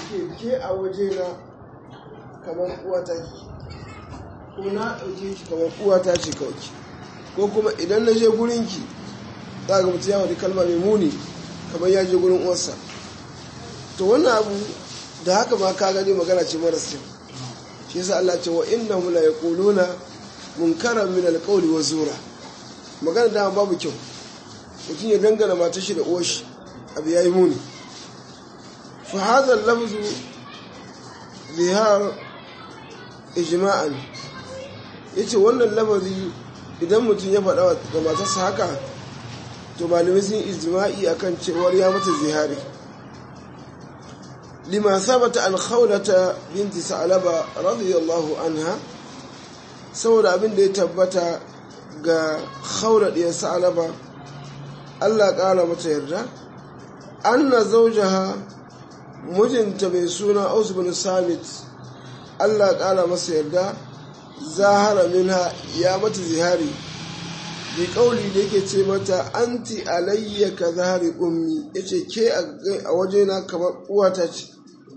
ke ke a wajena kamar uwata ki ko na ɗauke ki kamar uwata ce kawai ko kuma idan na je gurinki za ga mutum ya wani kalma mai muni kamar ya je gurin uwarsa to wannan abu da haka ma ka gani magana ce maras kyau shi yasa Allah ce wa innahum la yaquluna munkaran min alqawli wa zura magana da babu kyau mutum ya dangana matar shi da uwar shi abu yayi muni fa hadha al-lafzu zihar ijma'an yace wannan lafazi idan mutum ya faɗa ga matarsa haka to malamai sun ijma'i akan cewar ya mata zihari lima sabata an khawlata binti sa'laba radiyallahu anha saboda abin da ya tabbata ga khawla diyar sa'laba Allah ƙara mata yarda anna zawjaha mijinta mai suna Aus bin Samit Allah ƙara masa yarda zahara minha ya mata zihari bi kauli da yake ce mata anti alayya ka zahari ummi yace ke a wajena kamar uwata ce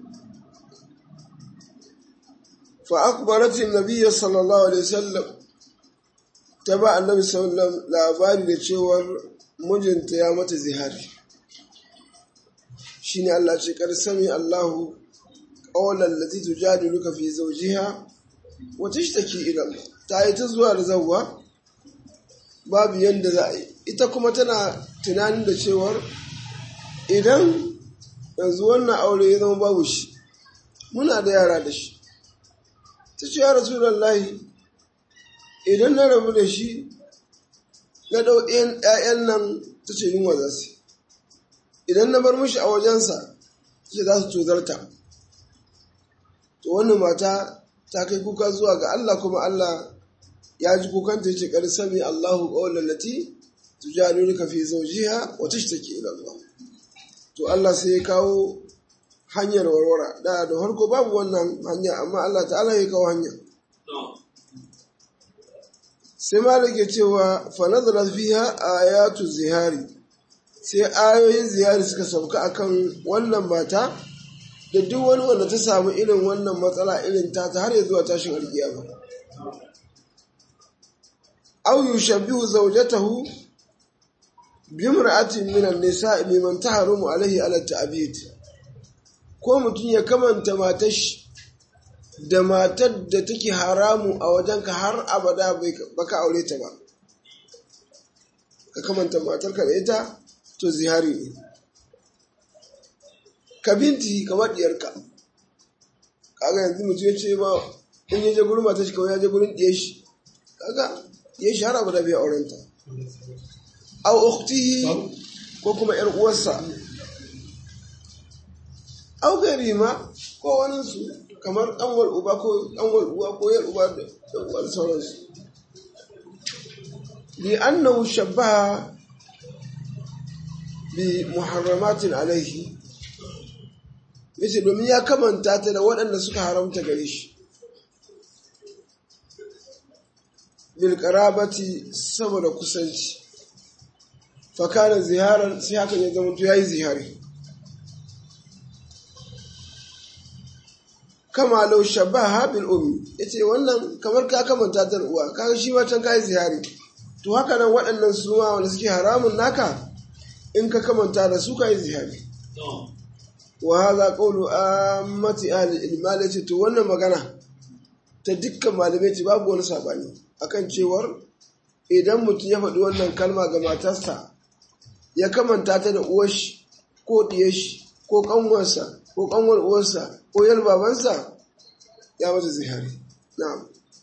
fa akbarati nabiyyi sallallahu alaihi wasallam ta ba annabi sallallahu labari da cewar mijinta ya mata zihari shine Allah ce kar sami Allahu qawlan lati tujadiluka fi zawjiha wa tashtaki ila Allah ta yi ta zuwa da zawwa babu yanda za a yi ita kuma tana tunanin da cewar idan yanzu wannan aure ya zama babu shi muna da yara da shi ta ce ya rasulallahi idan na rabu da shi na ɗau ‘ya'yan nan ta ce yunwa za su idan na bar mishi a wajensa ce za su tozarta to wannan mata ta kai kuka zuwa ga Allah kuma Allah ya ji kukanta yace kar sami Allahu qawlan lati tujadiluka fi zawjiha wa tashtaki ila Allah to Allah sai ya kawo hanyar warwara da da harko babu wannan hanya amma Allah ta'ala ya kawo hanya sai malik ya cewa fa nazara fiha ayatu zihari sai ayoyin zihari suka sauka akan wannan mata da duk wani wanda ta samu irin wannan matsala irin ta ta har ya zuwa tashin alkiyama aw yushabbihu zawjatahu bimra'atin min an-nisa'i mimman taharumu alayhi ala ta'bid ko mutum ya kamanta matar da matar da take haramu a wajenka har abada baka aure ta ba ka kamanta matarka da ita to zihari ne ka binti kamar diyarka kaga yanzu mutum ya ce ma in ya je gurin matar shi kawai ya je gurin diyar shi kaga ya shi har abada bai aurenta aw ukhtihi ko kuma yar uwarsa aw gari ma ko wani su kamar ɗanwar uba ko ɗanwar uwa ko yar uba da uwar sauransu li annahu shabbaha bi muharramatin alaihi yace domin ya kamanta ta da waɗanda suka haramta gare shi bil qarabati saboda kusanci fa kana ziharan sai hakan ya zama to yayi zihari kama lau shabaha bil ummi yace wannan kamar ka kamanta ta uwa kaga shi ma can kai zihari to haka nan waɗannan su ma wanda suke haramun naka in ka kamanta da su kai zihari wa hadha qawlu ammati ahli ilmal yace to wannan magana ta dukkan malamai ce babu wani sabani akan cewar idan mutum ya faɗi wannan kalma ga matarsa ya kamanta ta da uwar shi ko diyar shi ko kanwarsa ko kanwar uwarsa ko yar babansa ya mata zihari na'am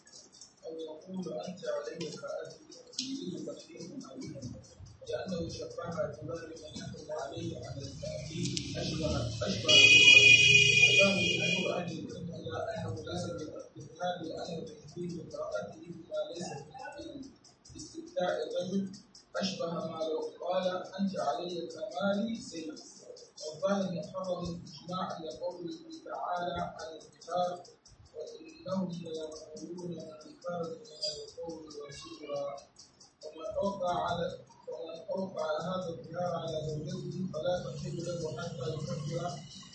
لأنه شبهها بمال من يحكم عليه على التأكيد أشبه أشبه أتاه من امرأة إلا أنه ليس بالإذهاب لأنه تكفيه امرأته بما ليس في استفتاء الرجل أشبه ما لو قال أنت علي كمالي زيد والظاهر محرم إجماعا لقوله تعالى عن الكتاب وإنهم ليقولون منكرا من القول وزورا ومن أوقع على ومن أوقع هذا الظهار على زوجته فلا تحل له حتى يكفر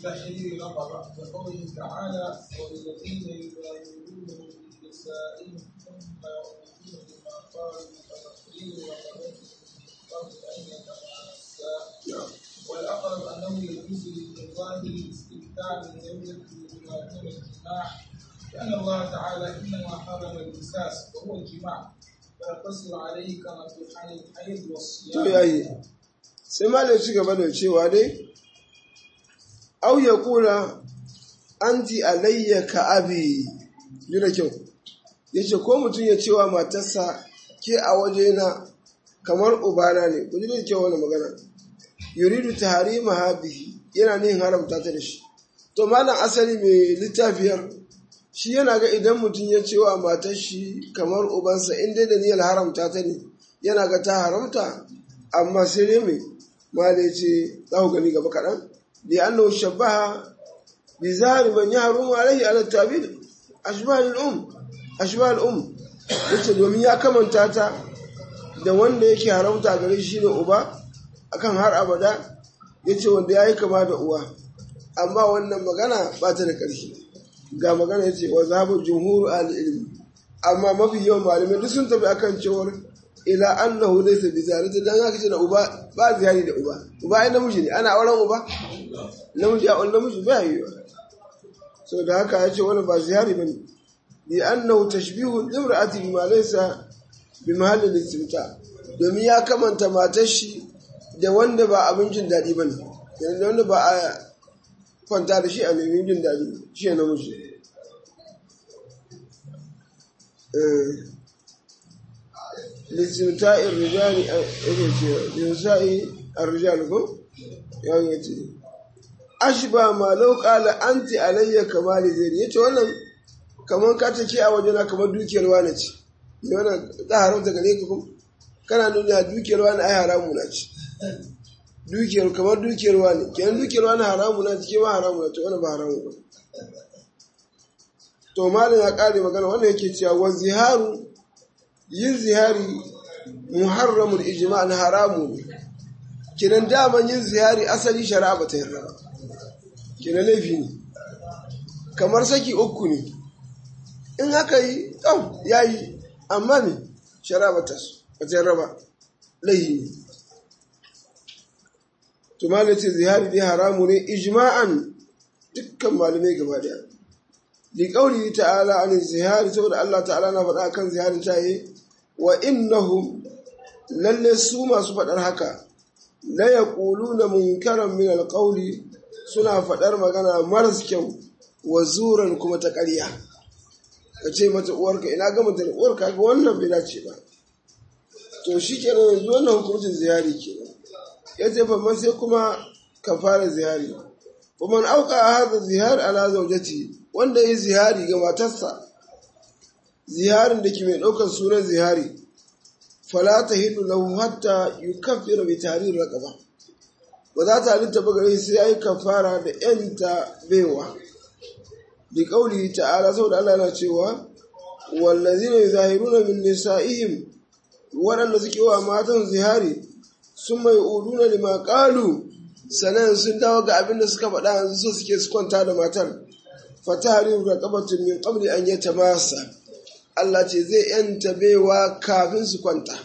تحرير رقبة كقوله تعالى والذين يبايعون من نسائهم ثم يعودون بما قالوا فتحرير رقبة من قبل أن يتماسا والأقرب أنه يجوز للظاهر الاستمتاع من زوجته بما دون الجماع لأن الله تعالى إنما حرم المساس وهو الجماع فيقتصر عليه كما في حال الحيض to والصيام yayi sai malai ci gaba da cewa dai au ya kula anti alayya ka abi ji da kyau yace ko mutum ya cewa matarsa ke a wajena kamar ubana ne ku ji da kyau wani magana yuridu taharima bihi yana nihin haramta ta da shi to malam asali mai littafiyar shi yana ga idan mutum ya cewa matar shi kamar ubansa in dai da niyyar haramta ta ne yana ga ta haramta amma sai dai mai malai ce za ku gani gaba kaɗan da annahu shabbaha bi zahiri man yahrumu alaihi ala tabil ashbah al um ashbah al um yace domin ya kamanta ta da wanda yake haramta gare shi ne uba akan har abada yace wanda yayi kama da uwa amma wannan magana ba ta da ƙarfi ga magana yace wa zahabu jumhur al ilmi amma mafi yawan malamai duk sun tafi akan cewar ila annahu laysa bi zalika dan haka ce da uba ba ziyari da uba uba ai namiji ne ana auren uba namiji a wannan namiji ba yi so da haka yace wannan ba ziyari bane bi annahu tashbihu imra'ati bima laysa bi mahalli al-istimta domin ya kamanta matar shi da wanda ba abin jin daɗi bane da wanda ba a kwanta da shi a nemi jin daɗi shi ne namiji lissimta'i rijali yake ce lissa'i arrijal ko yawon ya ce ashba ma lau qala anti alayya kamali zairi yace wannan kaman ka take a wajena kamar dukiyar wani ce ne wannan ta haramta gare ka kuma kana nuna dukiyar wani ai haramu na ce dukiyar kamar dukiyar wani kenan dukiyar wani haramu na ce ma haramu na ce wannan ba haramu ba to malin ya kare magana wannan yake cewa wa ziharu yin zihari muharramul ijma' na haramu ne kiran daman yin zihari asali shari'a ba ta yarda ba kiran laifi ne kamar saki uku ne in haka yi ɗan ya yi amma ne shari'a ba ta yarda ba laifi ne tumala ce zihari dai haramu ne ijma'an dukkan malamai gaba daya li qawli ta'ala an zihari saboda Allah ta'ala na faɗa kan zihari ta yi wa innahum lalle su masu faɗar haka la yaquluna munkaran min alqawli suna faɗar magana maras kyau wa zuran kuma ta ƙarya ka ce mata uwarka ina ga mata uwarka ga wannan bai dace ba to shi kenan yanzu wannan hukuncin ziyari kenan ya ce fa sai kuma ka fara ziyari kuma auka a hada zihar ala zaujati wanda yi zihari ga matarsa ziharin da ke mai ɗaukar sunan zihari fala ta hindu lahu hatta yukaffira bi tarir raqaba ba za ta halitta ba gare sai yayi kafara da yanta baiwa bi qauli ta'ala saboda Allah yana cewa wallazina yuzahiruna min nisa'ihim waɗanda suke wa matan zihari sun mai uduna lima qalu sanan sun dawo ga abin da suka faɗa yanzu so suke su kwanta da matar fatahriru raqabatin min qabli an yatamassa Allah ce zai yanta baiwa kafin su kwanta.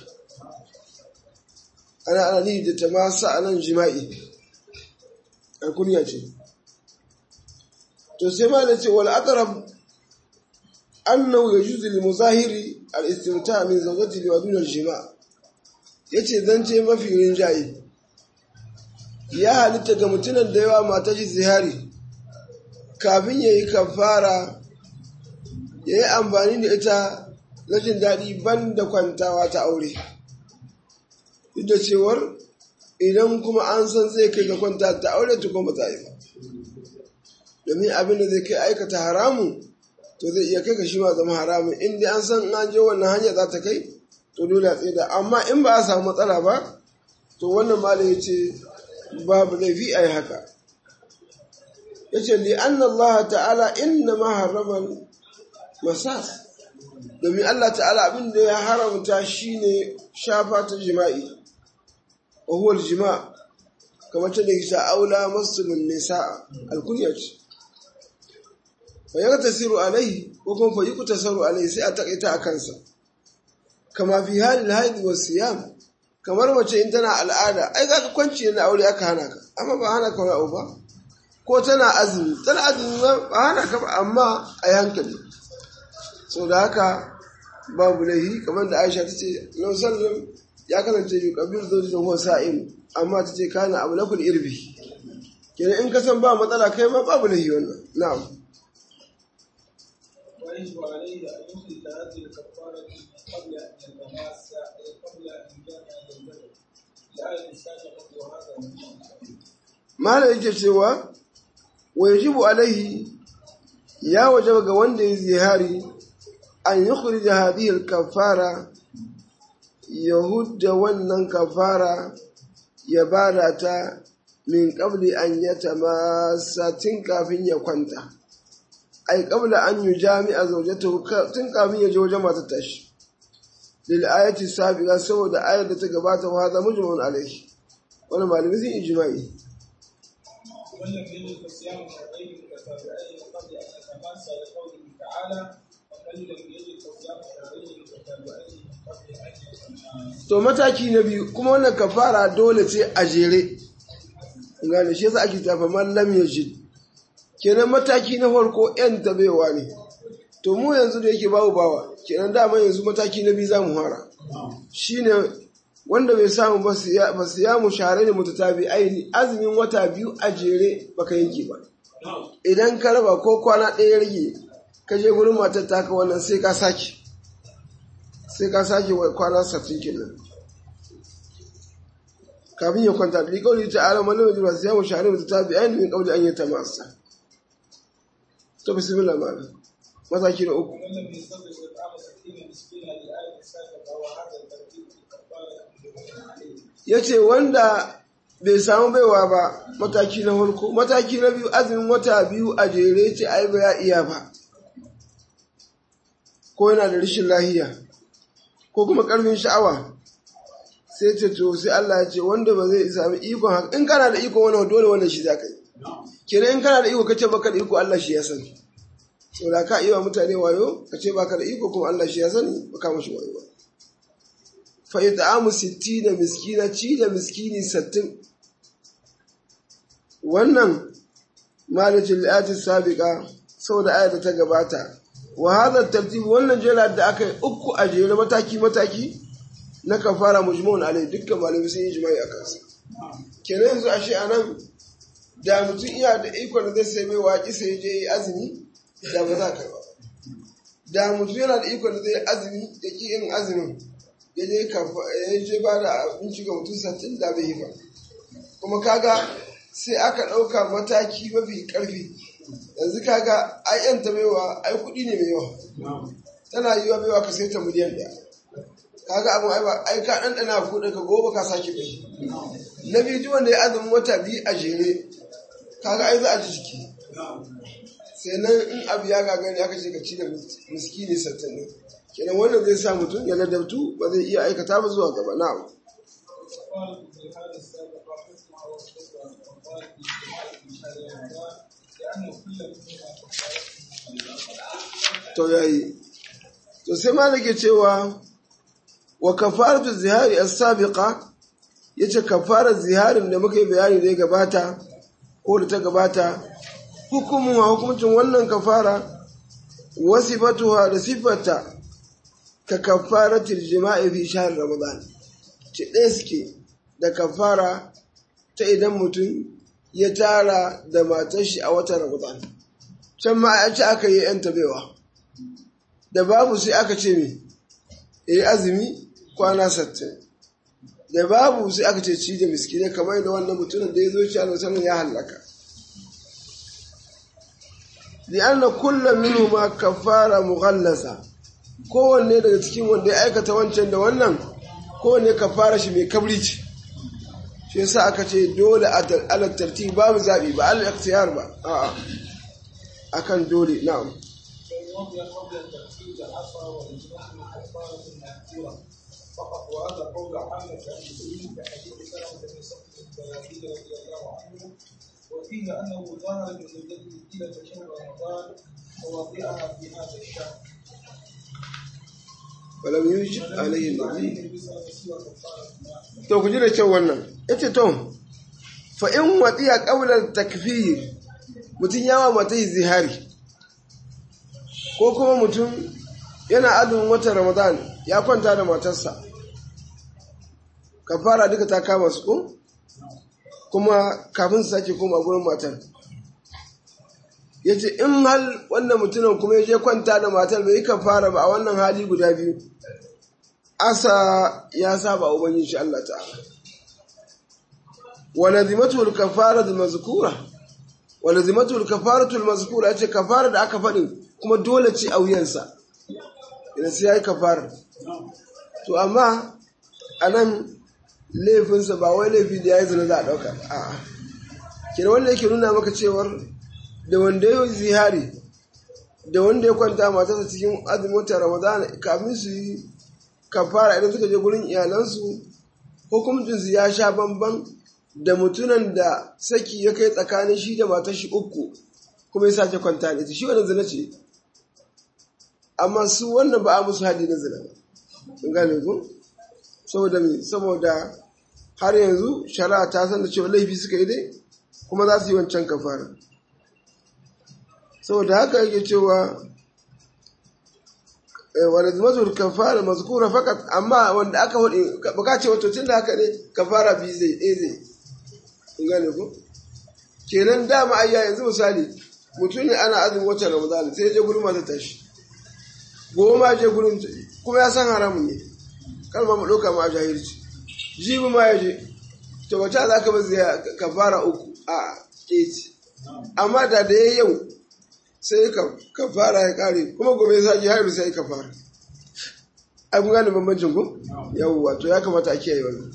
Ana ana ni da ta masa a nan jima'i, alkuniya ce. To sai ma da ce wal aqrab annahu yajuzu lil muzahiri al istimta min zawjati li wadun al jima' yace zance mafi rinjaye ya halitta ga mutumin da yawa mata shi zihari kafin yayi kafara ya yi amfani da ita na jin daɗi ban da kwantawa ta aure duk da cewar idan kuma an san zai kai ga kwanta ta aure ta kuma ta yi ba domin abin da zai kai aikata haramu to zai iya kai ka shi ma zama haramun inda an san an je wannan hanya za ta kai to dole a tsaye amma in ba a samu matsala ba to wannan mala ya ce babu laifi a yi haka ya ce li anna Allah ta'ala inna ma harraman masas domin Allah ta'ala abin da ya haramta shine shafa ta jima'i wa huwa jima kamar ta da kisha aula muslimin nisa alkunya ce fa ya tasiru alaihi ko kuma fa yuku tasaru alaihi sai a takaita a kansa kama fi halin haidi wa siyam kamar mace in tana al'ada ai za ka kwanci na aure aka hana ka amma ba hana ka wani abu ba ko tana azumi tana azumi ba hana ka ba amma a hankali so da haka babu laihi kamar da aisha ta ce lau sallam ya kasance yi kabir zoji da huwa sa'im amma ta ce kana abu lakul irbi kenan in ka san ba matsala kai ma babu laihi wannan na'am ويجب عليه أن يخرج هذه الكفارة قبل أن يتماس قبل أن يجامع زوجته لآية السابقة وهذا مهم malam yake cewa wa yajibu alaihi ya wajaba ga wanda ya zihari an yukhrija hadhihi al-kafara ya hudda wannan kafara ya bada ta min qabli an yatamassa tun kafin ya kwanta ai qabla an yujami'a zawjatahu tun kafin ya je wajen matar tashi lil ayati sabiqa saboda ayar da ta gabata wa hadha mujmun alaihi wannan malami sun ijma'i ولم يجد فصيام شهرين متتابعين قبل ان يتماسى لقوله تعالى ومن لم يجد فصيام شهرين متتابعين قبل ان يتماسى to mataki na biyu kuma wannan kafara dole ce a jere gane shi yasa ake tafa man lam yajid kenan mataki na farko yan tabewa ne to mu yanzu da yake babu bawa kenan dama yanzu mataki na biyu za mu fara shine wanda bai samu ba su ya ba su ya mu share ne mutatabi aini azumin wata biyu a jere baka yanke ba idan ka raba ko kwana ɗaya ya rage ka je gurin matar taka wannan sai ka sake sai ka sake wa kwana sattin kenan kafin ya kwanta bi kauli ta ala man wajen ba sai mu share mutatabi aini min kauli an yi ta masa to bismillah malam mataki na uku ومن لم يستطع اطعام ستين مسكينا لآية السابقة وهذا الترتيب في الكفارة مجمع عليه ya ce wanda bai samu baiwa ba mataki na farko mataki na biyu azumin wata biyu a jere ce ai ba ya iya ba ko yana da rashin lahiya ko kuma karfin sha'awa sai ce to sai Allah ya ce wanda ba zai sami ikon haka in kana da iko wannan dole wannan shi za ka yi kenan in kana da iko kace baka da iko Allah shi ya sani saboda ka iya wa mutane wayo kace baka da iko kuma Allah shi ya sani baka mashi wayo ba fa it'amu 60 miskina ci da miskini 60 wannan malajin li'ati sabiqa saboda ayar da ta gabata wa hadha tartib wannan jela da aka yi uku a jere mataki mataki na kafara mujmun alai dukkan malamai sun yi jima'i akan sa kenan yanzu ashe anan da mutum iya da ikon da zai sai mai waƙi sai je yi azumi da ba za ka ba da mutum yana da ikon da zai yi azumi da ki yin azumin ya je ya je ba da abinci ga mutum sattin da bai yi ba kuma kaga sai aka ɗauka mataki mafi ƙarfi yanzu kaga ai yan ta baiwa ai kuɗi ne mai yawa tana yiwa baiwa ka sai ta miliyan ɗaya kaga abin ai ba ai ka ɗanɗana kuɗin ka gobe ka sake bai na biyu duk wanda ya azumin wata biyu a jere kaga ai za a ji jiki sai nan in abu ya gagari aka ce ka ci da miskini sattin ne kenan wannan zai sa mutum ya ladabtu ba zai iya aikata ba zuwa gaba na'am قالت في هذا السابق حكمها وحكمها وقالت في جماعة في شهر رمضان لأن كل منهما to yayi to sai malike cewa wa kafaratu zihari as-sabiqa yace kafarar ziharin da muka yi bayani da ya gabata ko da ta gabata hukumun wa hukuncin wannan kafara wasifatuha da sifata ka kafaratul jima'i fi shahr ramadan ce ɗaya suke da kafara ta idan mutum ya tara da matar shi a watan ramadan can ma a ce aka yi yan tabewa da babu sai aka ce me yi azumi kwana sattin da babu sai aka ce ci da miskinai kamar da wannan mutumin da ya zo ci a ya hallaka li'anna kullum minhu ma kafara mughallasa kowanne daga cikin wanda ya aikata wancan da wannan kowanne kafara shi mai kabri ce shi yasa aka ce dole ala tartib babu zabi ba al ikhtiyar ba a'a akan dole na'am فإن وضع قبل الترتيب العصر والإجماع كفارة مذكورة فقط وهذا قول عامة المسلمين كحديث سلمة بن صخر البياضي رضي الله عنه وفيه أنه ظهر من زوجته طيلة شهر رمضان ووضعها في هذا الشهر ولم يوجد عليه النبي النبي صلى الله عليه وسلم قال to ku ji da kyau wannan yace to fa in wadiya qawlan takfir mutun yawa mata zihari ko kuma mutum yana azumin watan ramadan ya kwanta da matarsa kafara duka ta kama su ko kuma kafin su sake koma gurin matar yace in hal wannan mutumin kuma ya je kwanta da matar bai yi kafara ba a wannan hali guda biyu asa ya saba ubangiji shi Allah ta'ala wa lazimatu al-kafaratu al-mazkura wa lazimatu al-kafaratu al-mazkura yace kafara da aka faɗin kuma dole ce a wuyansa idan sai yayi kafara to amma anan laifinsa ba wai laifi da yayi zina za a dauka a'a kina wanda yake nuna maka cewar da wanda ya yi zihari da wanda ya kwanta matarsa cikin azumin watan Ramadan kafin su yi kafara idan suka je gurin iyalansu hukuncinsu ya sha bamban da mutunan da saki ya kai tsakanin shi da matar shi uku kuma ya sake kwanta da ita shi wannan zina ce amma su wannan ba a musu hadi na zina ba kun gane ku saboda me saboda har yanzu shari'a ta san da cewa laifi suka yi dai kuma za su yi wancan kafara saboda haka yake cewa wanda mazur kafara mazkura fakat amma wanda aka hudu baka ce wato tunda haka ne kafara bi zai ɗaya zai kun gane ko kenan dama ayya yanzu misali mutum ne ana azumin watan ramadan sai je gurin mata tashi goma je gurin kuma ya san haramun ne kar ma mu ɗauka ma a jahilci jibi ma ya je to wata za ka bazu kafara uku a ƙeci amma da da ya yau sai ka fara ya kare kuma gobe ya sake hairu sai ka fara ai kun gane bambancin ku yawwa to ya kamata a kiyaye wannan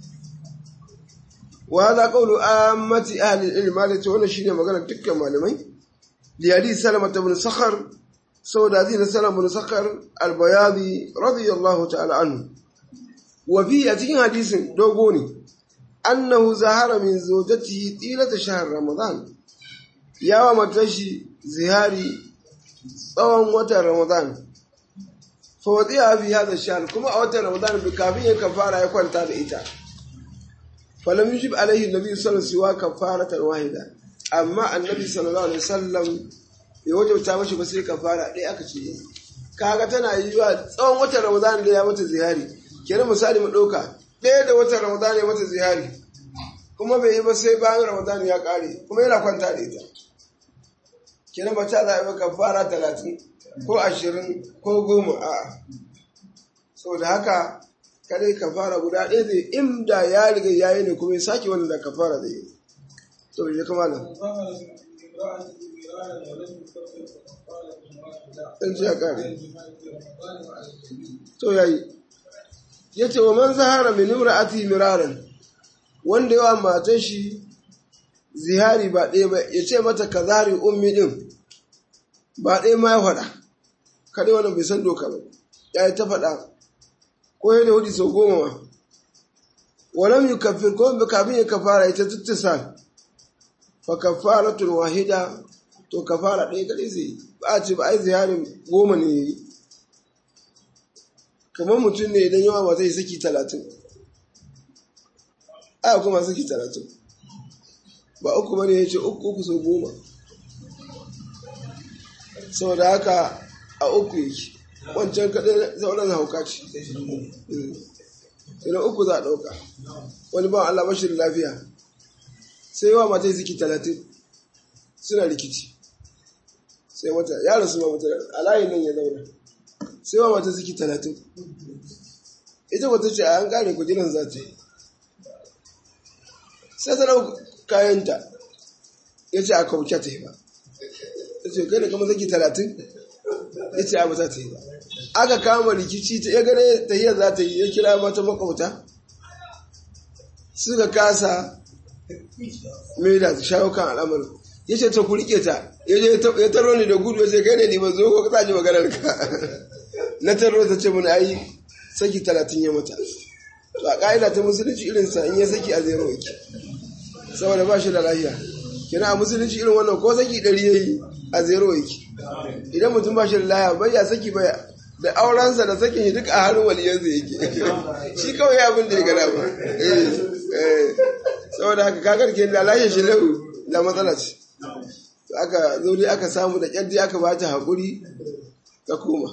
wa hada qawlu ammati ahli al-ilm alati wannan shine magana dukkan malamai li hadith salama ibn sakhar saboda hadith salama ibn sakhar al-bayadi radiyallahu ta'ala anhu wa fi a cikin hadisin dogo ne annahu zahara min zawjatihi tilata shahr ramadan yawa matashi zihari tsawon watan Ramadan. Fawadi a fi hada shahar kuma a watan Ramadan bi kafin ya kafara ya kwanta da ita. Falam yujib alaihi nabi sallallahu alaihi wasallam kafaratan wahida. Amma annabi sallallahu alaihi wasallam ya wajabta mashi ba sai kafara ɗaya aka ce kaga tana yiwa tsawon watan Ramadan da ya mata zihari. Kenan misali mu ɗauka ɗaya da watan Ramadan ya mata zihari. Kuma bai yi ba sai bayan Ramadan ya ƙare kuma yana kwanta da ita. kenan ba ta zaɓi kafara talatin ko ashirin ko goma a saboda haka kadai kafara guda ɗaya zai inda ya riga ya yi ne kuma ya sake wanda da kafara zai yi to ya kama nan ɗan ce ya ƙare to ya yi ya ce wa man zahara min imra'ati miraran wanda yawa matan shi zihari ba ɗaya ba ya ce mata ka zari ummi ɗin ba ɗaya ma ya faɗa kaɗai wannan bai san doka ba ya yi ta faɗa ko ya da hudu sau goma ma walam yi kafin ko kafin ya kafara ita tuttisa fa kafaratun wahida to kafara ɗaya kaɗai zai ba a ce ba ai ziharin goma ne ya yi kamar mutum ne idan yawa ba zai saki talatin aya kuma saki talatin ba uku bane ya ce uku uku sau goma saboda haka a uku yake wancan kaɗai sauran hauka ce idan uku za a ɗauka wani ba Allah bashi lafiya sai yawa mata ziki talatin suna rikici sai mata ya rasu ma mata a layin nan ya zauna sai yawa mata ziki talatin ita wata ce a an kare kujiran za ta yi sai ta ɗauka kayanta ya ce a kauce ta yi ba ta ce kai da kama zaki talatin ya ce abu za ta yi ba aka kama rikici ta ya gane tahiyar za ta yi ya kira mata makauta suka kasa mai da shawo kan al'amarin ya ce ta ku rike ta ya taro ni da gudu ya ce kai ne ni ba zo ko ka ji maganar ka na taro ta ce mun ayi saki talatin ya mata to a ƙa'ida ta musulunci irinsa in ya saki a zero yake saboda ba shi da lafiya kina a musulunci irin wannan ko saki ɗari ya yi a zero yake idan mutum ba shi da lafiya bai ya saki baya da aurensa da sakin shi duk a hannun waliyansa yake shi kawai abin da ya gada ba saboda haka kakar ke da lashe shi lau da matsala ce aka zo dai aka samu da kyar aka ba ta haƙuri ta koma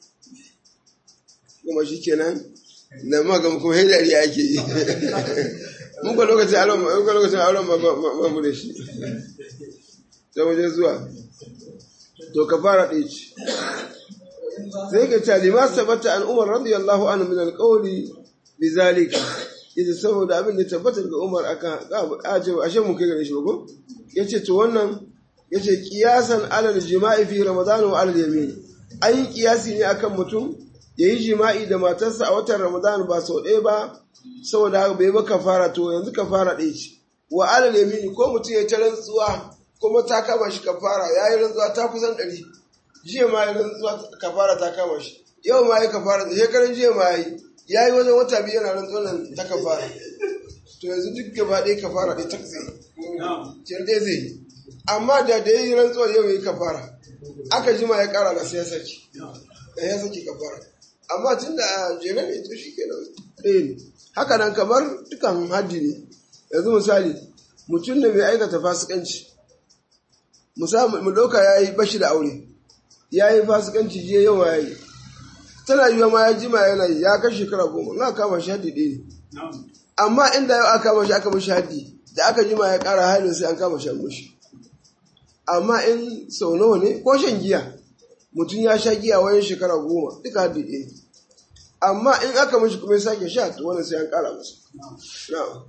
kuma shi kenan na magam kuma hidari ake yi muka lokacin auren muka lokacin auren ba mu da shi ta wajen zuwa to ka fara ɗaya ce sai ka ce lima sabata an umar radiyallahu anhu min alqawli bi zalika idan saboda abin da tabbatar ga umar aka aje ashe mu kai gare shi ko yace to wannan yace qiyasan alal jima'i fi ramadan wa alal yamin ai kiyasi ne akan mutum yayi jima'i da matarsa a watan ramadan ba sau ɗaya ba saboda haka bai ba kafara to yanzu kafara ɗaya ce wa alal yamin ko mutum ya ta rantsuwa kuma ta kama shi kafara yayi rantsuwa ta kusan ɗari jiya ma ya rantsuwa kafara ta kama shi yau ma ya kafara da shekaran jiya ma yi ya yi wajen wata biyu yana rantsuwa nan ta kafara to yanzu duk gaba ɗaya kafara ɗaya ta zai ciyar ɗaya zai yi amma da da ya yi rantsuwa yau ya yi kafara aka ji ma ya ƙara ga sai ya saki da ya saki kafara amma tun da a jere ne to shi kenan ɗaya ne haka nan kamar dukan haddi ne yanzu misali mutum ne mai aikata fasikanci mu ɗauka ya yi bashi da aure ya yi fasikanci jiya yawa ya yi tana yiwa ma ya jima yana yi ya kai shekara goma na kama shi haddi ɗaya ne amma inda yau aka kama shi aka mashi haddi da aka jima ya ƙara halin sai an kama shi mushi amma in sau nawa ne ko shan giya mutum ya sha giya wani shekara goma duka haddi ɗaya ne amma in aka mashi kuma ya sake sha to wannan sai an ƙara masa na'am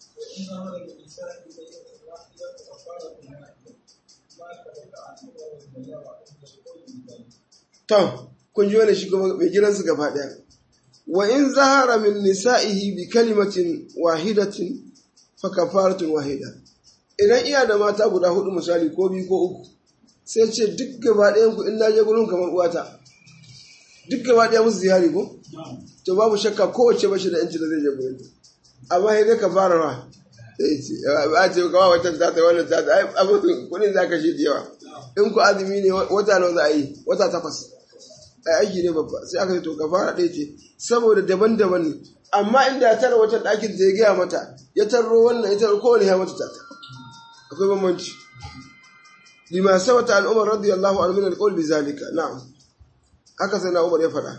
To, kun ji wani shi kuma mai gidansu gaba ɗaya. Wa in zahara min nisa'ihi bi kalimatin wahidatin fa kafaratun wahida. Idan iya da mata guda hudu misali ko biyu ko uku, sai ce duk gaba ɗayan ku in na je gurin kamar uwata. Duk gaba ɗaya musu ziyari ko? To babu shakka kowace bashi da yanci da zai je gurin ta. Amma sai dai ka fara ra. Sai ce, a ce kawai wata ta ta wannan ta ta, ai abin kuɗin za ka shi da yawa. In ku azumi ne wata nawa za a yi, wata takwas. ai aiki ne babba sai aka ce to kafara ɗaya ce saboda daban-daban ne amma inda ya tara wata ɗakin da ya gaya mata ya tarro wannan ya tarro kowane ya mata tata akwai bambanci lima sabata an umar radiyallahu anhu min alqawl bi zalika na'am haka sai na umar ya faɗa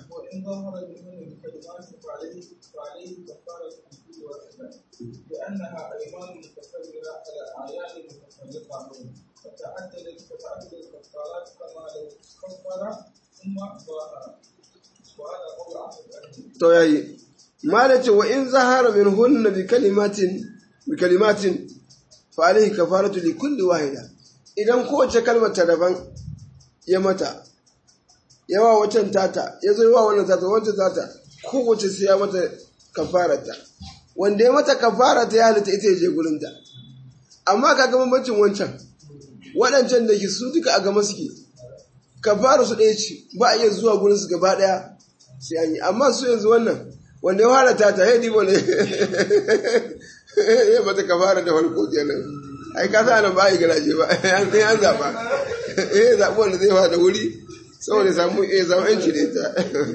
لأنها أيمان متكررة على أعيان متفرقة فتعددت فتعدد الكفارات كما لو كفر to yayi malace wa in zahara min hunna bi kalimatin bi kalimatin fa alayhi kafaratu li kulli wahida idan kowace kalmar ta daban ya mata yawa wacan tata ya zo yawa wannan tata wancan tata kowace sai ya mata kafarata wanda ya mata kafarata ya halitta ita ya je gurinta amma kaga bambancin wancan waɗancan da ke su duka a gama suke kafara su ɗaya ce ba a iya zuwa gurin su gaba ɗaya sai an yi amma su yanzu wannan wanda ya fara ta ta haidi wani ya mata kafara da farko kenan ai ka sa nan ba a yi garaje ba an sai an zaɓa eh zaɓi wanda zai fara da wuri saboda samu eh samu yanci da ita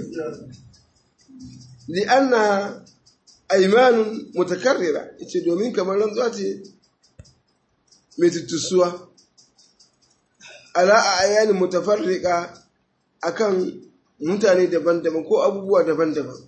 li anna aymanun mutakarrira ce domin kamar rantsuwa ce mai tuttusuwa ala a ayanin mutafarrika akan mutane daban-daban ko abubuwa daban-daban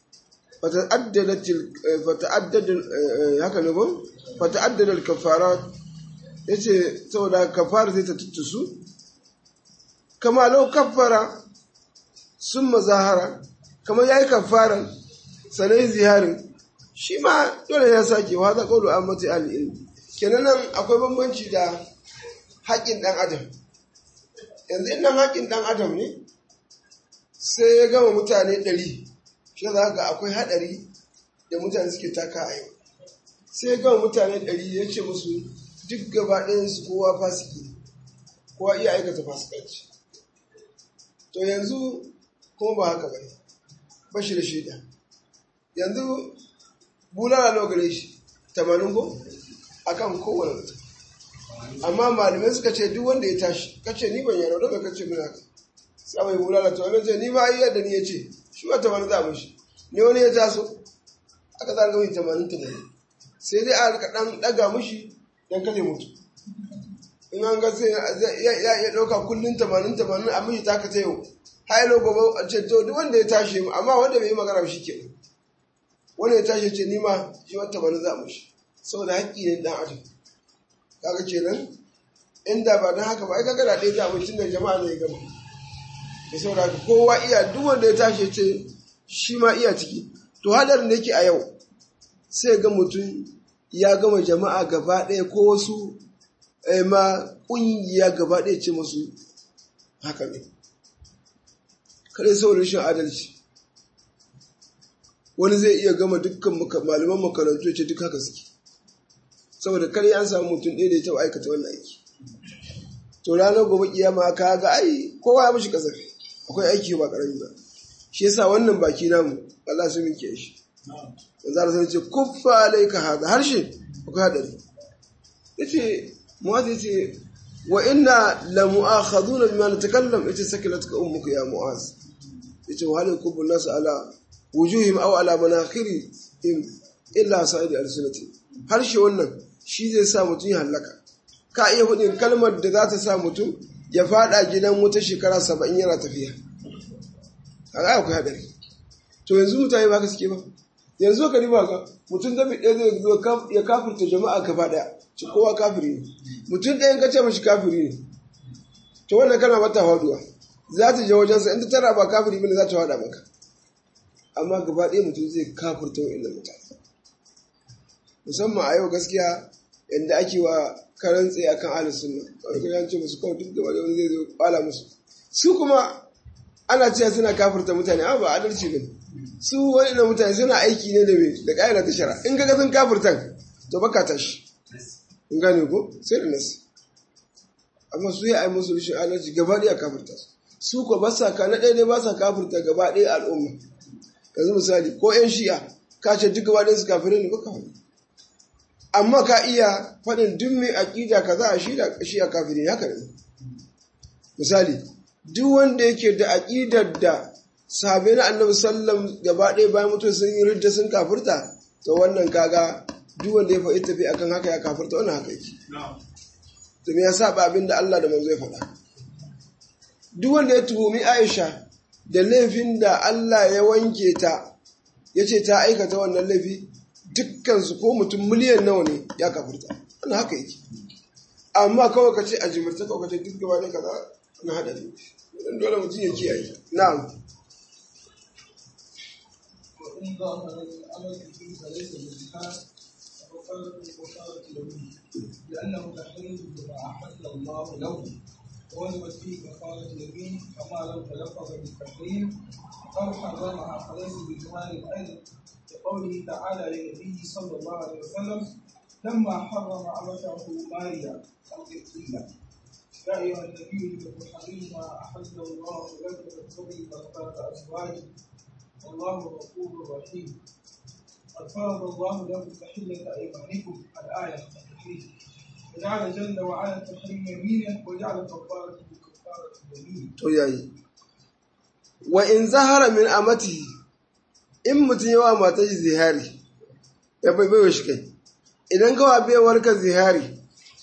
haka ne ba fata'addadar kafara ya ce saboda kafara zai ta tuttusu kama lau kafara sun mazahara kama ya yi kafara sanai ziharin shi ma dole ya sake wa za ƙaulu an mata al'ilmi kenan nan akwai bambanci da haƙƙin ɗan adam yanzu in nan haƙƙin ɗan adam ne sai ya gama mutane ɗari shi za ga akwai haɗari da mutane suke taka a yau sai ya gama mutane ɗari ya ce musu duk gaba ɗayansu kowa fasiki kowa iya aikata fasikanci to yanzu kuma ba haka bane ba shi da shaida yanzu bulala nawa gare shi tamanin ko akan kowane mutum amma malamai suka ce duk wanda ya tashi kace ni ban yaro daga kace muna ka sai mai bulala to wani ce ni ba iya da ni ya ce shi ba tamanin za mu shi ne wani ya taso aka zaga mai tamanin tamanin sai dai a rika dan daga mushi dan kada mutu in an ga sai ya iya ɗauka kullum tamanin tamanin a mishi taka ta yau hailo gobe a ce to duk wanda ya tashi amma wanda bai yi magana shi ke wanda ya tashi ce nima shi wata tamanin za mu shi saboda haƙƙi ne dan adam kaga kenan inda ba don haka ba ai kaga da ɗaya za mu tun da jama'a ne ya gama da saboda haka kowa iya duk wanda ya tashi ce shi ma iya ciki to hadarin da yake a yau sai ga mutum ya gama jama'a gaba ɗaya ko wasu ma ƙungiya gaba ɗaya ce masu haka ne kare sau rashin adalci wani zai iya gama dukkan malaman makarantu ya ce duk haka suke saboda kare an samu mutum ɗaya da ya taɓa aikata wannan aiki to ranar gobe kiyama ka ga ai kowa ya mishi kasafi akwai aiki ba ƙarami ba shi yasa wannan baki namu Allah su minke shi manzo Allah ce kuffa alayka hada harshe akwai hadari yace mu'az yace wa inna la mu'akhaduna bima natakallam yace sakilatka ummuka ya mu'az yace wa hal yakubbu nas ala wujuhim aw ala manakhiri illa sa'id al-sunnati harshe wannan shi zai sa mutum ya halaka ka iya hudin kalmar da za ta sa mutum ya fada gidan wuta shekara saba'in yana tafiya a akwai hadari to yanzu mutane ba ka suke ba yanzu ka riba ga mutum zabi ɗaya zai zo ya kafirta jama'a gaba ɗaya ci kowa kafiri ne mutum ɗayan ka ce mashi kafiri ne to wannan kana mata faduwa za ta je wajensa inda tana ba kafiri bane za ta fada maka amma gaba ɗaya mutum zai kafirta wa'annan mutane musamman a yau gaskiya yadda ake wa karan tsaye akan ahlus sunna wani kuma ce musu kawai duk gaba da wani zai zo kwala musu su kuma ana cewa suna kafirta mutane amma ba adalci ne su wani da mutane suna aiki ne da me da ƙa'ida ta shara in kaga sun kafirtan to baka tashi in gane ko sai da nasi amma su yi ai musu rashin adalci gaba ɗaya kafirta su su ko ba sa ka na ɗaya ne ba sa kafirta gaba ɗaya al'umma yanzu misali ko yan shi'a ka ce duk gaba ɗaya su kafirai ne ba kafiri amma ka iya faɗin duk mai aƙida ka za a shi a kafiri haka ne misali duk wanda yake da aƙidar da sahabai na annabi sallam gaba ɗaya bayan mutum sun yi ridda sun kafirta to wannan kaga duk wanda ya faɗi tafi akan haka ya kafirta wannan haka yake to me ya saba abin da Allah da manzo ya faɗa duk wanda ya tuhumi Aisha da laifin da Allah ya wanke ta yace ta aikata wannan laifi dukkansu ko mutum miliyan nawa ne ya kafirta ana haka yake amma kawai ka ce a jimirta kawai ka ce duk gaba ne kaza na haɗari don dole mutum ya kiyaye na'am وإن ظهر الأمر فيه فليس بالجهاد وقال وقالت له لأنه تحريم بما أحل الله له وجبت فيه كفارة اليمين كما لو تلفظ بالتحريم أو حرمها فليس بجهاد أيضا لقوله تعالى لنبيه صلى الله عليه وسلم لما حرم أمته ماريا القبطية يا أيها النبي لم تحرم ما أحل الله لك تبتغي مرضات أزواجك والله غفور رحيم قد فرض الله لكم تحلة أيمانكم الآية التحريم وجعل جل وعلا التحريم يمينا وجعل كفارة كفارة اليمين. to yayi wa in zahara min amati in mutum yawa matar shi zihari ya bai baiwa shi kai idan kawa baiwar ka zihari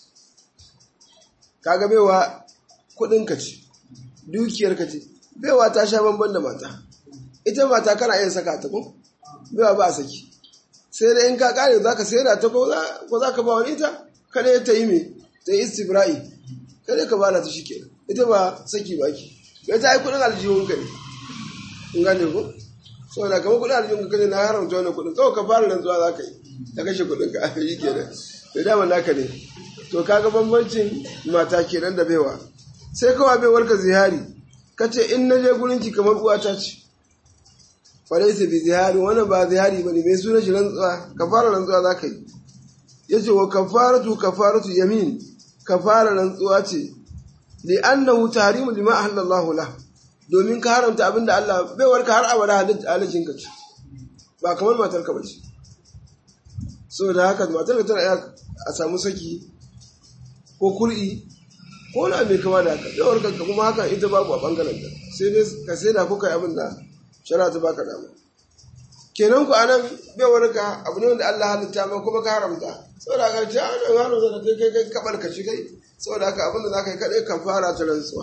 kaga baiwa kudin ka ce dukiyar ka ce baiwa ta sha bamban da mata ita mata kana yin saka ta ko baiwa ba a saki sai da in ka kare za ka sayar da ta ko za ka ba wani ita kada ta yi me ta yi istibra'i kada ka bala ta shi kenan ita ba saki ba ki ita ai kudin aljihun ka ne in gane ko saboda kamar kudin aljihun ka ne na haramta wannan kudin kawai ka fara rantsuwa za ka yi ta kashe kudin ka yi kenan da dama naka ne to kaga bambancin mata kenan da baiwa sai kawai baiwar ka zihari ka ce in na je gurin ki kamar uwata ce falaisa bi zihari wannan ba zihari bane mai suna shi rantsuwa ka fara rantsuwa za ka yi yace wa kafaratu kafaratu yamin kafara rantsuwa ce li'annahu tahrimu lima ahallallahu la domin ka haramta abin da Allah bai warka har abada halittin ka ce ba kamar matar ka bace saboda haka matar ka tana a samu saki ko kul'i ko na mai kama da haka bai warka kuma haka ita babu a bangaren ta sai dai ka sai da kuka yi abin da shari'a ta baka dama kenan ku anan bai warka abu ne wanda Allah halitta ma kuma ka haramta saboda haka ce an haramta da kai kai kai kabar ka shi kai saboda haka abin da zaka yi kadai kan fara ta rantsuwa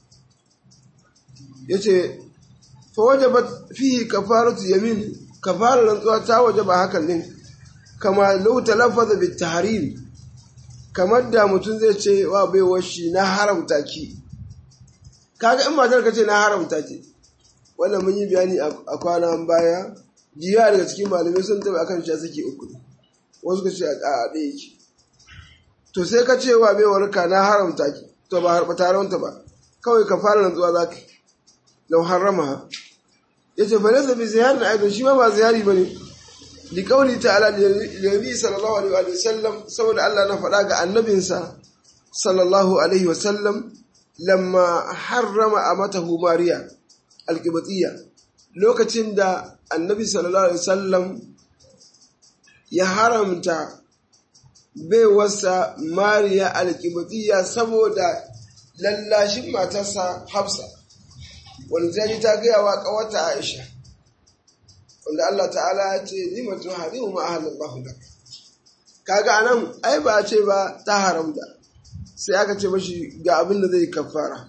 yace fa wajabat fihi kafaratu yamin kafara rantsuwa ta wajaba hakan din kama law talaffaza bit tahrim kamar da mutum zai ce wa bai washi na haramta ki kaga in matar ka ce na haramta ki wannan mun yi bayani a kwanan baya jiya daga cikin malamai sun taba akan shi suke uku wasu ka ce a ɗaya yake to sai ka ce wa bai warka na haramta ki to ba harba taronta ba kawai ka fara rantsuwa za ka lau harama ya ce fa nasa bi ziyar na aikin shi ma ba ziyari ba ne li kauli ta'ala da nabi sallallahu alaihi wa sallam saboda Allah na faɗa ga annabinsa sallallahu alaihi wa sallam lamma harrama amatahu mariya alqibatiyya lokacin da annabi sallallahu alaihi wa sallam ya haramta baiwarsa mariya alqibatiyya saboda lallashin matarsa hafsa wani ta ji ta gaya wa kawata aisha wanda Allah ta'ala ya ce lima tuharimu ma ahalallahu lak kaga anan ai ba a ce ba ta haramta sai aka ce mashi ga abin da zai kafara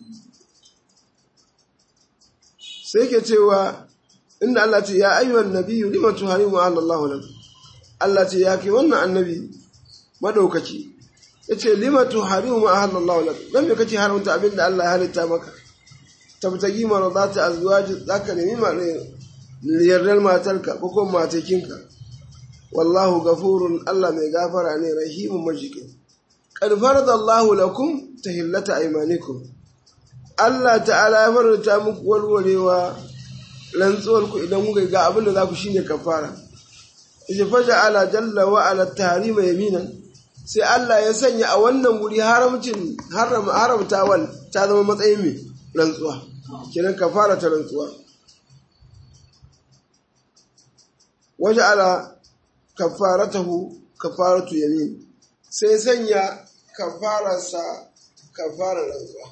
sai ke cewa inda Allah ce ya ayyuhan nabiyyu lima tuharimu ma ahalallahu lak Allah ce ya kai wannan annabi madaukaki yace lima tuharimu ma ahalallahu lak dan me kace haramta abin da Allah ya halitta maka tabtagi maradata azwaji zaka nemi ma yardar matarka ko kuma matakinka wallahu gafurun Allah mai gafara ne rahimun majikin qad farada Allahu lakum tahillata aymanikum Allah ta'ala ya faranta muku walwalewa rantsuwar ku idan kuka ga abin da za ku shine kafara yace faja ala jalla wa ala tahrima yaminan sai Allah ya sanya a wannan wuri haramcin haram haramtawan ta zama matsayin mai rantsuwa kenan kafara ta rantsuwa waje ala kafaratahu kafaratu yamin sai sanya kafararsa kafarar rantsuwa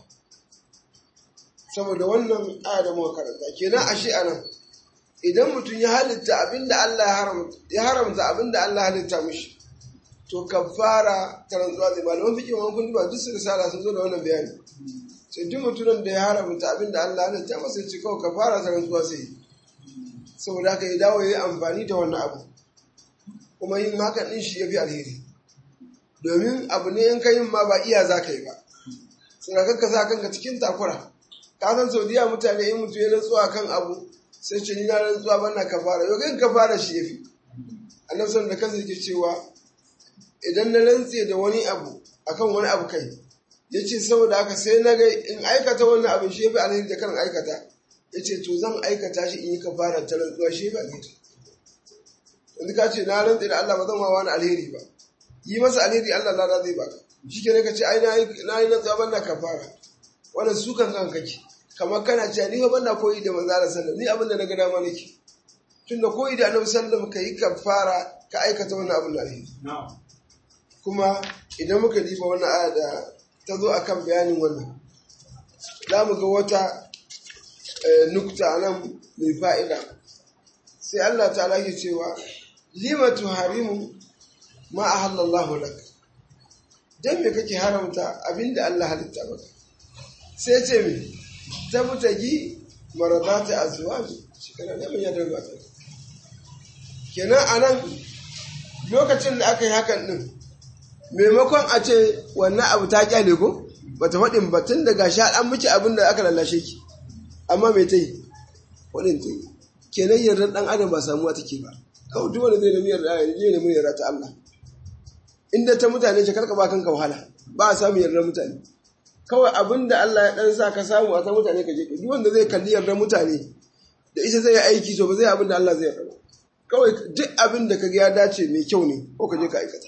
saboda wannan aya da muka karanta kenan ashe anan idan mutum ya halitta abinda Allah ya haramta ya haramta abinda Allah ya halitta mishi to kafara ta rantsuwa zai malaman fiƙin wani kundi ba duk su risala sun zo da wannan bayani sai duk mutumin da ya haramta abin da Allah ya ta masa ce kawai ka fara ta rantsuwa sai saboda haka ya dawo ya yi amfani da wannan abu kuma yin hakan din shi ya fi alheri domin abu ne in ka yin ma ba iya za ka yi ba sai ka sa kanka cikin takura ka san saudiya mutane in mutu ya rantsuwa kan abu sai ce ni na rantsuwa bana ka fara yau kai ka fara shi ya fi annabi sallallahu da kansa yake cewa idan na rantse da wani abu akan wani abu kai ya ce saboda haka sai na ga in aikata wannan abin shi fi alheri da kan aikata ya ce to zan aikata shi in yi ka fara ta rantsuwa shi fi alheri yanzu ka ce na rantse da Allah ba zan ma wani alheri ba yi masa alheri Allah lada zai baka shi ke ka ce ai na yi rantsuwa ban na ka fara wannan su kan kan kake kamar kana cewa ni fa ban na koyi da manzo Allah sallallahu ni abin da na ga dama nake tunda koyi da annabi sallallahu ka yi ka fara ka aikata wannan abin da alheri kuma idan muka diba wannan aya da ta zo akan bayanin wannan za mu ga wata nukta nan mai fa'ida sai Allah ta ke cewa lima tuharimu ma a halallahu lak don me kake haramta abinda Allah halitta maka sai ce mi ta mutagi maradata a zuwa ne shekara da mai yadda mata kenan a nan lokacin da aka yi hakan din maimakon a ce wannan abu ta kyale ko ba ta faɗin ba tun daga sha an miki abin da aka lallashe ki amma mai ta yi waɗin ta yi kenan yardar ɗan adam ba samuwa take ba kawai duk wanda zai nemi yarda ya je nemi yarda ta Allah inda ta mutane ce karka ba kanka wahala ba a samu yardar mutane kawai abin da Allah ya ɗan sa ka samu a ta mutane ka je duk wanda zai kalli yardar mutane da ita zai yi aiki to ba zai abin da Allah zai yarda kawai duk abin da ka ga ya dace mai kyau ne ko ka je ka aikata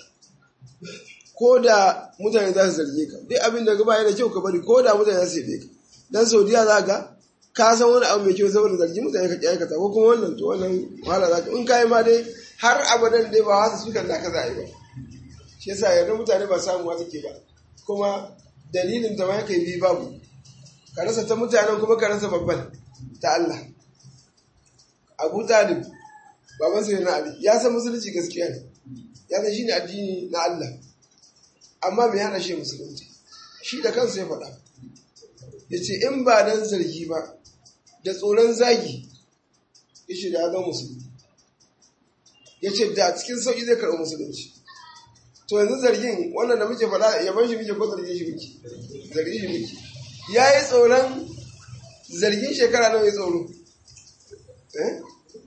ko da mutane za su zarge ka duk abin da gaba yana kyau ka bari ko da mutane za su yabe ka dan saudiya za ga ka san wani abu mai kyau saboda zargi mutane ka aikata ko kuma wannan to wannan wahala za ka in ka yi ma dai har abadan dai ba wasu sukan da ka za a yi ba shi yasa yarda mutane ba samuwa take ba kuma dalilin ta ma kai bi babu ka rasa ta mutanen kuma ka rasa babban ta Allah Abu Talib baban sai na Ali ya san musulunci gaskiya ne ya san shine addini na Allah amma me hana shi musulunci shi da kansa ya faɗa yace in ba dan zargi ba da tsoron zagi yace da ya zama musulmi yace da cikin sauki zai karɓi musulunci to yanzu zargin wannan da muke faɗa yaban shi muke ko zargin shi muke zargin shi muke ya yi tsoron zargin shekara nawa ya tsoro eh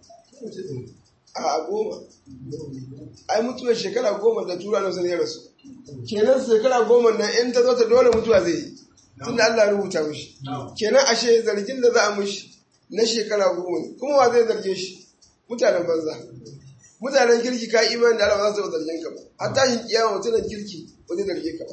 a goma ai mutuwar shekara goma da tura na sanar rasu kenan shekara goma nan in ta zo ta dole mutuwa zai yi tun da Allah rubuta mishi kenan ashe zargin da za a mishi na shekara goma ne kuma wa zai zarge shi mutanen banza mutanen kirki ka imani da Allah ba za su zargin ka ba har tashin kiyama mutanen kirki ba zai zarge ka ba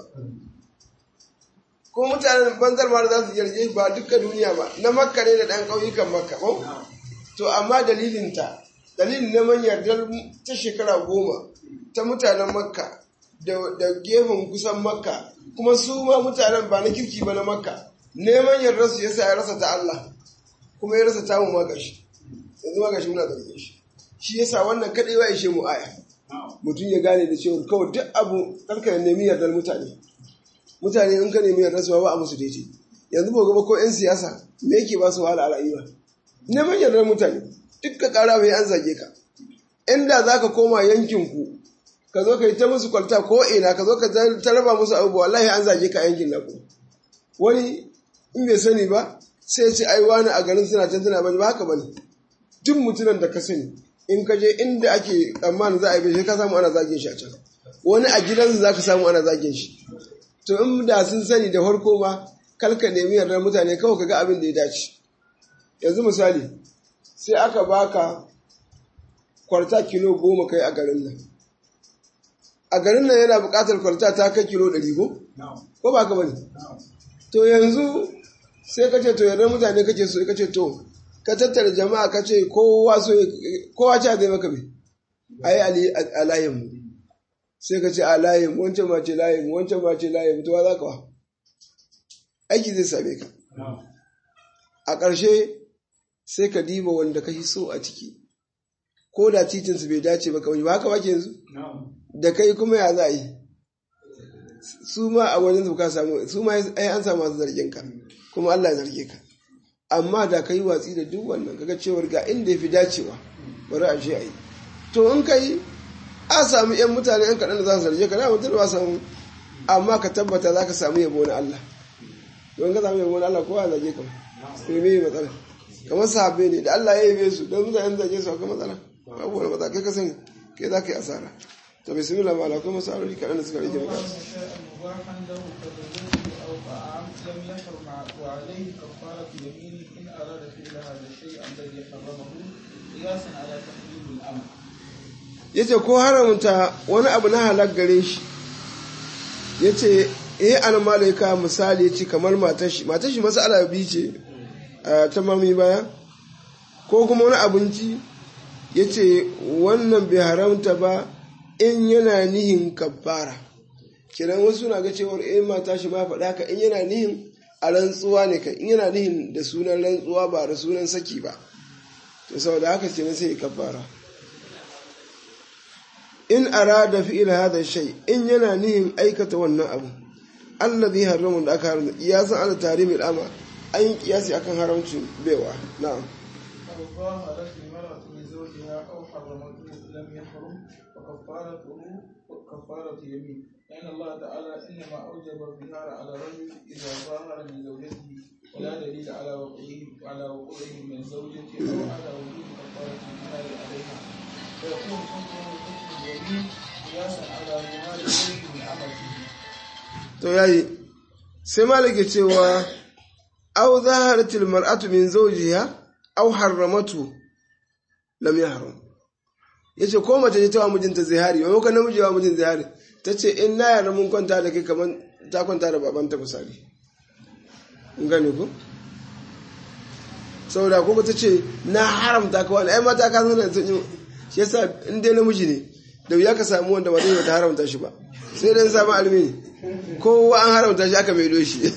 ko mutanen banzar ma za su zarge ba dukkan duniya ba na makka ne da ɗan ƙauyukan makka ko to amma dalilinta dalilin neman yardar ta shekara goma ta mutanen makka da gefen kusan makka kuma su ma mutanen ba na kirki ba na makka neman yardar su yasa ya rasa ta Allah kuma ya rasa ta mu magashi yanzu magashi muna zarge shi shi yasa wannan kadai ba ishe mu aya mutum ya gane da cewa kawai duk abu karka nemi yardar mutane mutane in ka nemi yardar su ba a musu daidai yanzu ba gaba ko yan siyasa me yake ba su wahala a rayuwa neman yardar mutane duk ka kara mai an zage ka inda za ka koma yankinku ka zo ka yi ta musu kwalta ko ina ka zo ka ta raba musu abubuwa wallahi an zage ka yankin naku wani in bai sani ba sai ce ai wani a garin suna can suna bane ba haka bane duk mutumin da ka sani in ka je inda ake tsammanin za a yi ka samu ana zagin shi a can wani a gidansu za ka samu ana zagin shi to in da sun sani da farko ma kalka nemi yardar mutane kawai ka ga abin da ya dace yanzu misali sai aka baka kwarta kilo goma kai a garin nan a garin nan yana buƙatar kwarta ta kai kilo ɗari ko? ko ba ka bane to yanzu sai ka ce to yardar mutane kake so ka ce to ka tattara jama'a ka ce kowa so kowa ce zai maka mai ai a layinmu sai ka ce a layin wancan ma ce layin wancan ma ce layin to za ka wa aiki zai same ka a ƙarshe sai ka diba wanda ka so a ciki ko da titinsu bai dace ba kawai ba haka ba ke yanzu da kai kuma ya za a yi su ma a wajen su ka samu su ma ai an samu masu zargin ka kuma Allah ya zarge ka amma da ka yi watsi da duk wannan kaga cewar ga inda ya fi dacewa bari a je a yi to in ka yi a samu yan mutane yan kaɗan da za su zarge ka na mutum ba samu amma ka tabbata za ka samu yabo na Allah don ka samu yabo na Allah kowa ya zarge ka sai me matsala kamar sahabbai ne da Allah ya yabe su don mutane zarge su akwai matsala babu wani matsala kai ka sani kai za ka yi asara to bismillah ma akwai masaloli kaɗan da suka rage maka مباحا له كالرزق او طعام لم يحرم وعليه كفاره يمين ان اراد فعل هذا الشيء الذي حرمه قياسا على تحريم الامر yace ko haramta wani abu na halak gare shi yace eh an malaika misali yace kamar matar shi matar shi masala bi ce ta mami baya ko kuma wani abinci yace wannan bai haramta ba in yana nihin kabbara kiran wasu na ga cewar eh mata shi ma faɗa ka in yana nihin a rantsuwa ne ka in yana nihin da sunan rantsuwa ba da sunan saki ba to saboda haka ce sai kabbara in arada fi'il hadha shay in yana nihin aikata wannan abu allazi haramun da aka haramta kiyasan ala tarimil ama an yi kiyasi akan haramcin baiwa na'am أو ظاهرت المرأة من زوجها أو حرمته لم يحرم فكفارته كفارة يمين لأن الله تعالى إنما أوجب الظهار على الرجل إذا ظاهر من زوجته ولا دليل على وقوعه على وقوعه من زوجته أو على وجود كفارة الظهار عليها فيكون حكمه حكم اليمين قياسا على ظهار الزوج من عمله to yayi sai malike cewa aw zaharatil mar'atu min zawjiha aw harramatu lam yahrum yace ko mace ce ta wa mijinta zihari wai ko namiji wa mijin zihari tace in na yarda mun kwanta da kai kaman ta kwanta da babanta misali in gane ko saboda kuma ta ce na haramta ka wani ai mata ka zana sun yi shi yasa in dai namiji ne da wuya ka samu wanda ba zai ta haramta shi ba sai dai samu almi kowa an haramta shi aka maido shi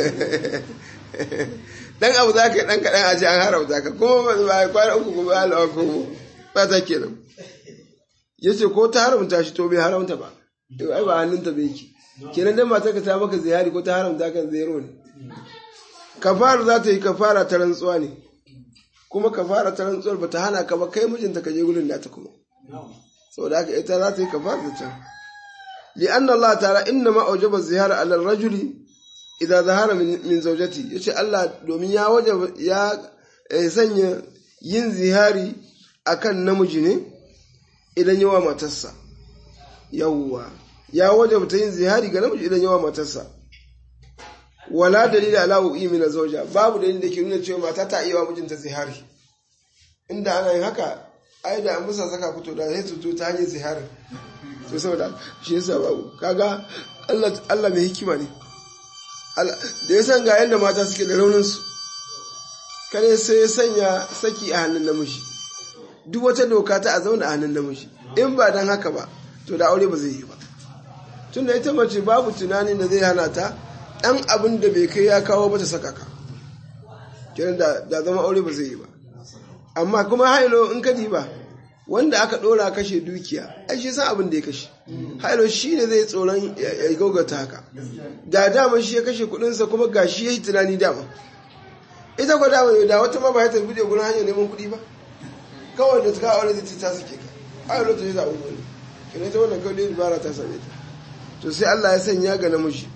dan abu za ka yi dan kaɗan a ce an haramta ka kuma ba ya kwana uku kuma halawa ko ba ta kenan ya ce ko ta haramta shi to bai haramta ba to ai ba hannunta bai ki kenan dan matar ka ta maka ziyari ko ta haramta kan zero ne kafara za ta yi kafara ta rantsuwa ne kuma kafara ta rantsuwar ba ta hana ka ba kai mijinta ka je gurin nata kuma saboda haka ita za ta yi kafara ta can li'anna Allah ta'ala inna ma aujaba zihara ala rajuli idan zahara min zaujati yace Allah domin ya wajaba ya sanya yin zihari akan namiji ne idan yawa matarsa yawwa ya wajaba ta yin zihari ga namiji idan yawa matarsa wala dalila ala wu'i min zawja babu dalilin da ke nuna cewa mata ta iya wa mijinta zihari inda ana yin haka ai da an musa saka fito da sai tuto ta hanyar zihari to saboda shi yasa babu kaga Allah Allah mai hikima ne da ya san ga yadda mata suke da raunin su kare sai ya sanya saki a hannun namiji duk wata doka ta a zauna a hannun namiji in ba dan haka ba to da aure ba zai yi ba tunda ita mace babu tunanin da zai hana ta ɗan abin da bai kai ya kawo mata saka ka kenan da zama aure ba zai yi ba amma kuma hailo in ka ba wanda aka ɗora kashe dukiya ai shi san abin da ya kashe hailo shi ne zai tsoron ya gaugata haka da dama shi ya kashe kuɗinsa kuma ga shi ya yi tunani dama ita kwa dama da wata ma ba ya tafi da gurin hanyar neman kuɗi ba kawai da ta aure zai ta suke ka hailo ta yi zaɓen wani kenan ta wannan kawai dubara ta same ta to sai Allah ya sanya ga namiji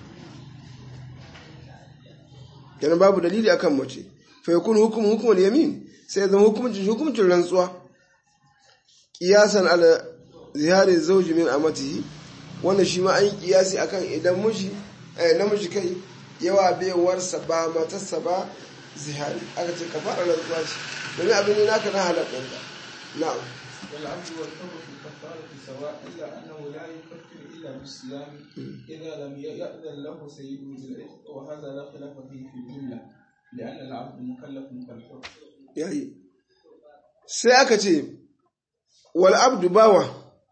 kenan babu dalili akan mace fa yakun hukum hukumul yamin sai zama hukuncin hukuncin rantsuwa qiyasan ala zihari zawji min amatihi wannan shi ma an yi kiyasi akan idan miji eh namiji kai yawa baiwarsa ba matarsa ba zihari aka ce kafara rantsuwa ce domin abin ne naka na halatta na'am والعبد والحر في الكفارة سواء إلا أنه لا يكفر إلا بالصيام إذا لم يأذن له سيده بالعتق وهذا لا خلاف فيه في الجملة لأن العبد مكلف كالحر. yayi sai aka ce wal abdu bawa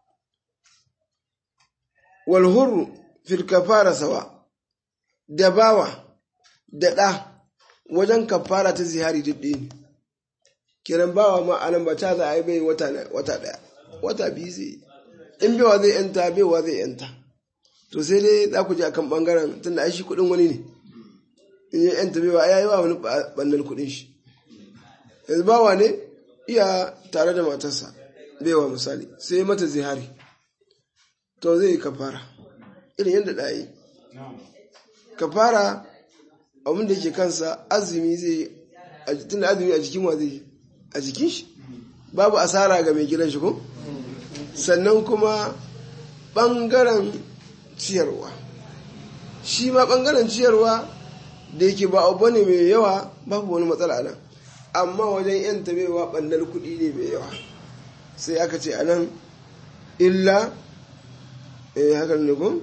wal hurru fil kafara sawa da bawa da ɗa wajen kafara ta zihari duk ɗaya ne kiran bawa ma anan ba ta za a yi bai wata ɗaya wata biyu zai in bewa zai yanta bewa zai yanta to sai dai za ku ji akan bangaren tunda ai shi kuɗin wani ne in ya yanta bewa ya yi wa wani ɓannan kuɗin shi yanzu bawa ne iya tare da matarsa bewa misali sai mata zihari to zai yi kafara irin yadda ɗaya kafara abin da ke kansa azumi zai tunda azumi a jikin wa zai a jikin shi babu asara ga mai gidan shi ko sannan kuma ɓangaren ciyarwa shi ma ɓangaren ciyarwa da yake ba abu ne mai yawa babu wani matsala nan amma wajen yan tabewa ɓannar kuɗi ne mai yawa sai aka ce a nan illa eh haka ne ko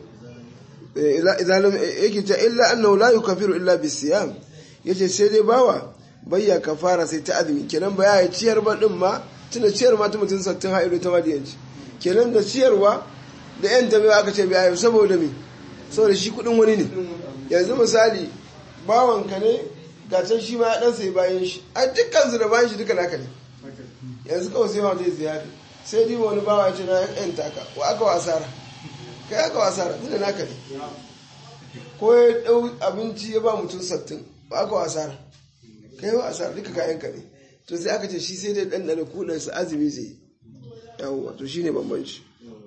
yake ce illa annahu la yukafiru illa bisiyam yace sai dai bawa bayya kafara sai ta azumi kenan ba ya ciyar ba din ma tunda ciyar ma ta mutum sattin ha'ilu ta madiyanci kenan da ciyarwa da yan tabewa aka ce bai saboda me saboda shi kuɗin wani ne yanzu misali bawanka ne ga can shi ma dan sai bayan shi a dukkan su da bayan shi duka naka ne yanzu kawai sai wanda zai ziyari sai dai wani bawa ya ce na yan taka wa aka wa asara kai aka wa asara tunda naka ne ko ya dau abinci ya ba mutum sattin wa aka wa asara kai wa asara duka kayan ka ne to sai aka ce shi sai dai dan da kudan su azumi zai yawo to shine bambanci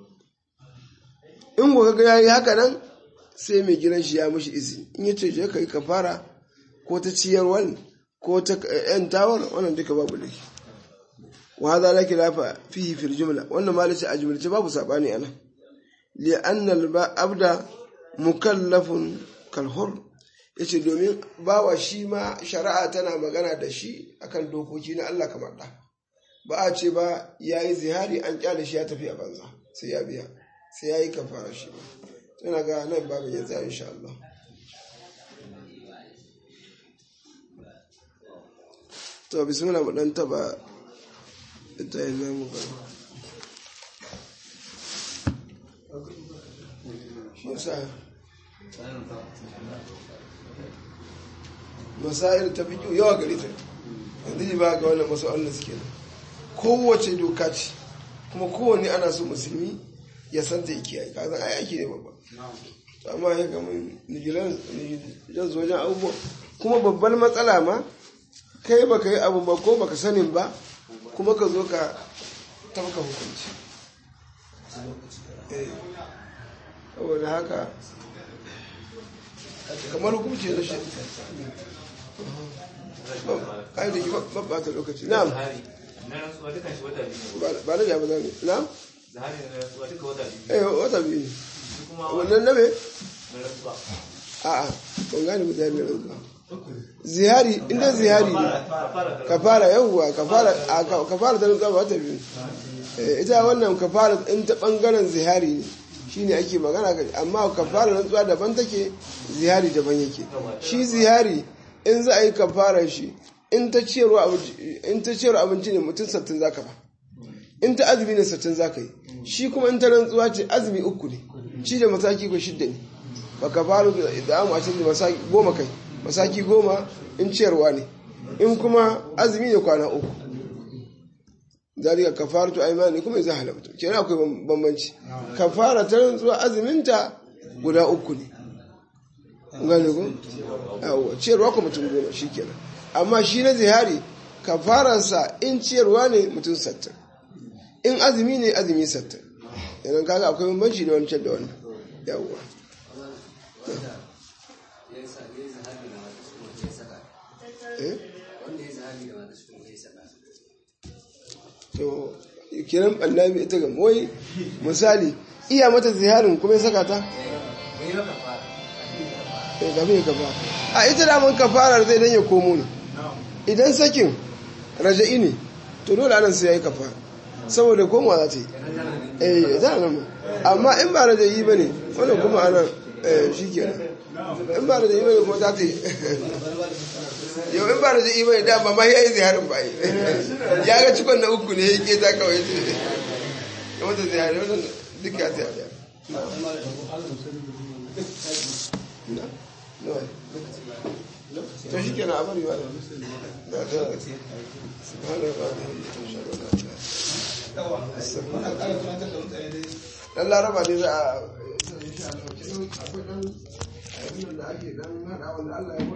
in ko kaga yayi haka nan sai mai gidan shi ya mishi izini in yace je kai kafara ko ta ciyarwar ko ta yan tawar wannan duka babu laifi wa hadha la khilafa fihi fil jumla wannan ma lace a jumlace babu sabani ana li anna al abda mukallafun kal hur yace domin bawa shi ma shari'a tana magana da shi akan dokoki na Allah kamar da ba a ce ba yayi zihari an kyale shi ya tafi a banza sai ya biya sai yayi kafara shi ba ina ga nan babu ya tsaya insha Allah to bismillah mu dan taba ita yana mu ba shi yasa masail ta fi yawa gari ta yanzu ji ba ga wannan masa'an da suke nan kowace doka ce kuma kowanne ana so musulmi ya san ta kiyaye ka san ai aiki ne babba amma ya gama nigilan nigilan wajen abubuwa kuma babbar matsala ma kai baka yi abu ba ko baka sanin ba kuma ka zo ka tafka hukunci Eh, saboda haka kamar hukunci da shi ai da ki babbata lokaci na'am na rantsuwa dukan shi wata biyu ba- ba na jabu zami na'am zahari na rantsuwa duka wata biyu eh wata biyu ne shi kuma wannan na me na rantsuwa a'a ban gane ba zai rantsuwa zihari inda zihari ne fara da kafara yawwa kafara a ka- kafara ta rantsuwa ba wata biyu Eh, ita wannan kafara in ta bangaren zihari ne shine ake magana ka amma kafara rantsuwa daban take zihari daban yake shi zihari in za a yi kafarar shi in ta ciyarwa abinci in ta ciyarwa abinci ne mutum sattin zaka ba in ta azumi ne sattin zaka yi shi kuma in ta rantsuwa ce azumi uku ne shi da masaki ko shidda ne ba ka faru da amu a cikin masaki goma kai masaki goma in ciyarwa ne in kuma azumi ne kwana uku zalika kafaratu aymani kuma zai halabtu kenan akwai bambanci kafara ta rantsuwa azuminta guda uku ne gane ko yawa ciyarwa ko mutum goma shikenan amma shi na zihari kafaransa in ciyarwa ne mutum sattin in azumi ne azumi sattin idan kaga akwai bambanci da wancan da wannan yawa eh to kiran annabi ita ga wai misali iya mata ziharin kuma ya saka ta eh gabe ya kafa a ita da mun kafarar zai dan ya komo ne idan sakin raja'i ne to dole anan sai yayi kafara saboda komawa za ta yi eh za nan amma in ba raja'i bane wannan kuma anan eh shikenan in ba raja'i bane kuma za ta yi yau in ba da zai imani da ba ma ya yi ziharin ba yi ya ga cikon na uku ne ya ke ta kawai ce ya wata zihari wata duk ya ta yaya to shi kenan a bari ba da na ta subhanahu wa ta'ala dan laraba ne za a akwai dan abin da ake dan hada wanda Allah ya